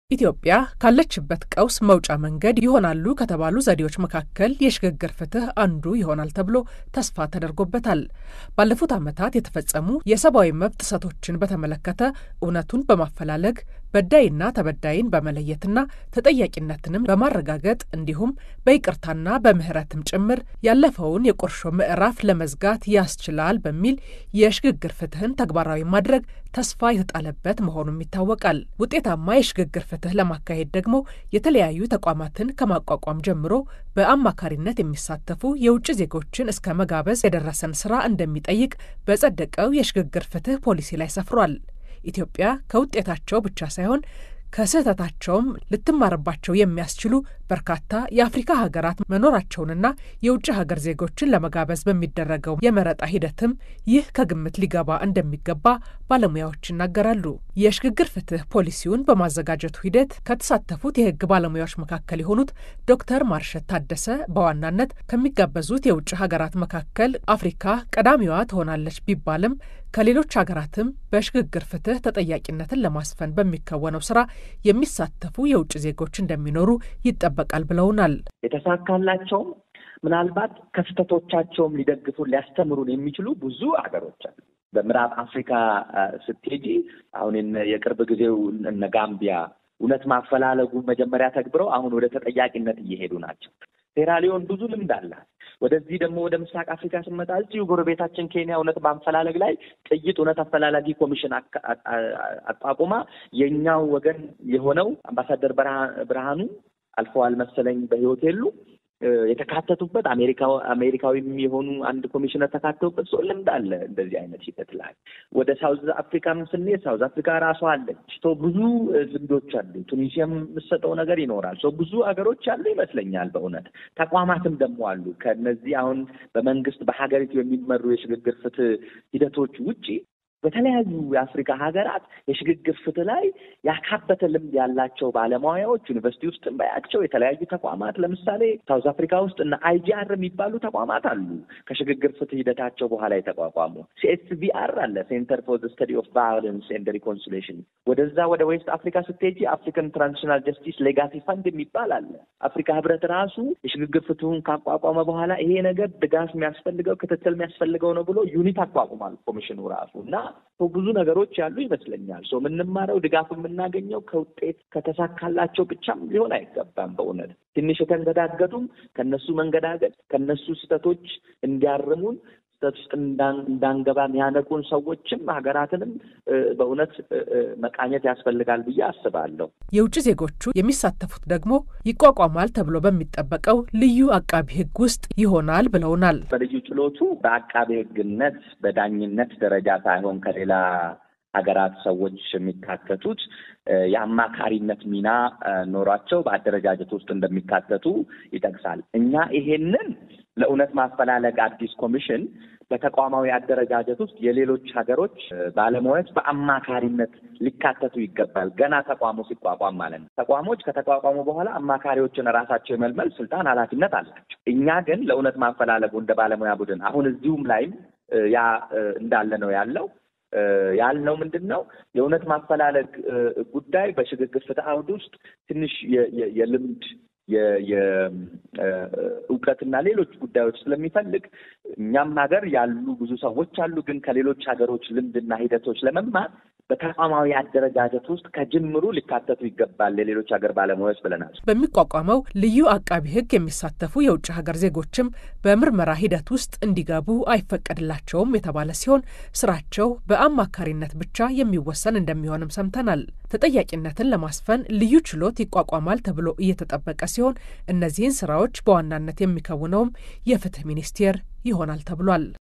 ኢትዮጵያ ካለችበት ቀውስ መውጫ መንገድ ይሆናሉ ከተባሉ ዘዴዎች መካከል የሽግግር ፍትህ አንዱ ይሆናል ተብሎ ተስፋ ተደርጎበታል። ባለፉት ዓመታት የተፈጸሙ የሰብአዊ መብት ጥሰቶችን በተመለከተ እውነቱን በማፈላለግ በዳይና ተበዳይን በመለየትና ተጠያቂነትንም በማረጋገጥ እንዲሁም በይቅርታና በምህረትም ጭምር ያለፈውን የቁርሾ ምዕራፍ ለመዝጋት ያስችላል በሚል የሽግግር ፍትህን ተግባራዊ ማድረግ ተስፋ የተጣለበት መሆኑም ይታወቃል። ውጤታማ የሽግግር ፍትህ ለማካሄድ ደግሞ የተለያዩ ተቋማትን ከማቋቋም ጀምሮ በአማካሪነት የሚሳተፉ የውጭ ዜጎችን እስከ መጋበዝ የደረሰን ስራ እንደሚጠይቅ በጸደቀው የሽግግር ፍትህ ፖሊሲ ላይ ሰፍሯል። ኢትዮጵያ ከውጤታቸው ብቻ ሳይሆን ከስህተታቸውም ልትማርባቸው የሚያስችሉ በርካታ የአፍሪካ ሀገራት መኖራቸውንና የውጭ ሀገር ዜጎችን ለመጋበዝ በሚደረገው የመረጣ ሂደትም ይህ ከግምት ሊገባ እንደሚገባ ባለሙያዎች ይናገራሉ። የሽግግር ፍትህ ፖሊሲውን በማዘጋጀቱ ሂደት ከተሳተፉት የህግ ባለሙያዎች መካከል የሆኑት ዶክተር ማርሸት ታደሰ በዋናነት ከሚጋበዙት የውጭ ሀገራት መካከል አፍሪካ ቀዳሚዋ ትሆናለች ቢባልም ከሌሎች ሀገራትም በሽግግር ፍትህ ተጠያቂነትን ለማስፈን በሚከወነው ስራ የሚሳተፉ የውጭ ዜጎች እንደሚኖሩ ይጠበቃል ብለውናል። የተሳካላቸውም ምናልባት ከስህተቶቻቸውም ሊደግፉን ሊያስተምሩን የሚችሉ ብዙ ሀገሮች አሉ። በምዕራብ አፍሪካ ስትሄጂ አሁን የቅርብ ጊዜው እነ ጋምቢያ እውነት ማፈላለጉ መጀመሪያ ተግብረው አሁን ወደ ተጠያቂነት እየሄዱ ናቸው። ሴራሊዮን ብዙ ልምድ አላት። ወደዚህ ደግሞ ወደ ምስራቅ አፍሪካ ስንመጣ እዚሁ ጎረቤታችን ኬንያ እውነት ማፈላለግ ላይ ጥይት እውነት አፈላላጊ ኮሚሽን አቋቁማ የእኛው ወገን የሆነው አምባሳደር ብርሃኑ አልፈዋል መሰለኝ በሕይወት የሉ የተካተቱበት አሜሪካ አሜሪካዊም የሆኑ አንድ ኮሚሽነር ተካተቱበት ሰው ልምድ አለ እንደዚህ አይነት ሂደት ላይ። ወደ ሳውዝ አፍሪካም ስንሄድ ሳውዝ አፍሪካ ራሷ አለች። ሰው ብዙ ልምዶች አሉ። ቱኒዚያም የምሰጠው ነገር ይኖራል። ሰው ብዙ ሀገሮች አሉ ይመስለኛል። በእውነት ተቋማትም ደግሞ አሉ። ከነዚህ አሁን በመንግስት በሀገሪቱ የሚመሩ የሽግግር ፍትህ ሂደቶች ውጪ በተለያዩ የአፍሪካ ሀገራት የሽግግር ፍትህ ላይ ያካበተ ልምድ ያላቸው ባለሙያዎች ዩኒቨርሲቲ ውስጥም ባያቸው የተለያዩ ተቋማት ለምሳሌ ሳውዝ አፍሪካ ውስጥ እና አይጂአር የሚባሉ ተቋማት አሉ። ከሽግግር ፍትህ ሂደታቸው በኋላ የተቋቋሙ ሲኤስቪአር አለ፣ ሴንተር ፎር ስተዲ ኦፍ ቫዮለንስ ኤንድ ሪኮንሲሌሽን። ወደዛ ወደ ዌስት አፍሪካ ስትሄጂ አፍሪካን ትራንዚሽናል ጀስቲስ ሌጋሲ ፈንድ የሚባል አለ። አፍሪካ ህብረት ራሱ የሽግግር ፍትሁን ካቋቋመ በኋላ ይሄ ነገር ድጋፍ የሚያስፈልገው ክትትል የሚያስፈልገው ነው ብሎ ዩኒት አቋቁሟል ኮሚሽኑ ራሱ እና ብዙ ነገሮች ያሉ ይመስለኛል። ሰው የምንማረው ድጋፍ የምናገኘው ከውጤት ከተሳካላቸው ብቻም ሊሆን አይገባም። በእውነት ትንሽ የተንገዳገዱም ከነሱ መንገዳገድ ከነሱ ስህተቶች እንዲያርሙን ስህተት ውስጥ እንዳንገባ የሚያነቁን ሰዎችም ሀገራትንም በእውነት መቃኘት ያስፈልጋል ብዬ አስባለሁ። የውጭ ዜጎቹ የሚሳተፉት ደግሞ ይቋቋማል ተብሎ በሚጠበቀው ልዩ አቃቢ ሕግ ውስጥ ይሆናል ብለውናል። በልዩ ችሎቱ በአቃቢ ሕግነት በዳኝነት ደረጃ ሳይሆን ከሌላ ሀገራት ሰዎች የሚካተቱት የአማካሪነት ሚና ኖሯቸው በአደረጃጀት ውስጥ እንደሚካተቱ ይጠቅሳል። እኛ ይሄንን ለእውነት ማፈላለግ አዲስ ኮሚሽን በተቋማዊ አደረጃጀት ውስጥ የሌሎች ሀገሮች ባለሙያዎች በአማካሪነት ሊካተቱ ይገባል። ገና ተቋሙ ሲቋቋም ማለት ነው። ተቋሞች ከተቋቋሙ በኋላ አማካሪዎችን ራሳቸው የመልመል ስልጣን፣ ኃላፊነት አላቸው። እኛ ግን ለእውነት ማፈላለጉ እንደ ባለሙያ ቡድን አሁን እዚሁም ላይም ያ እንዳለ ነው ያለው ያልነው ምንድን ነው የእውነት ማፈላለግ ጉዳይ በሽግግር ፍትህ አውድ ውስጥ ትንሽ የልምድ የእውቀትና ሌሎች ጉዳዮች ስለሚፈልግ እኛም ሀገር ያሉ ብዙ ሰዎች አሉ። ግን ከሌሎች ሀገሮች ልምድና ሂደቶች ለመማር በተቋማዊ አደረጃጀት ውስጥ ከጅምሩ ሊካተቱ ይገባል የሌሎች ሀገር ባለሙያዎች ብለናል። በሚቋቋመው ልዩ አቃቢ ሕግ የሚሳተፉ የውጭ ሀገር ዜጎችም በምርመራ ሂደት ውስጥ እንዲገቡ አይፈቀድላቸውም የተባለ ሲሆን ስራቸው በአማካሪነት ብቻ የሚወሰን እንደሚሆንም ሰምተናል። ተጠያቂነትን ለማስፈን ልዩ ችሎት ይቋቋማል ተብሎ እየተጠበቀ ሲሆን እነዚህን ስራዎች በዋናነት የሚከውነውም የፍትህ ሚኒስቴር ይሆናል ተብሏል።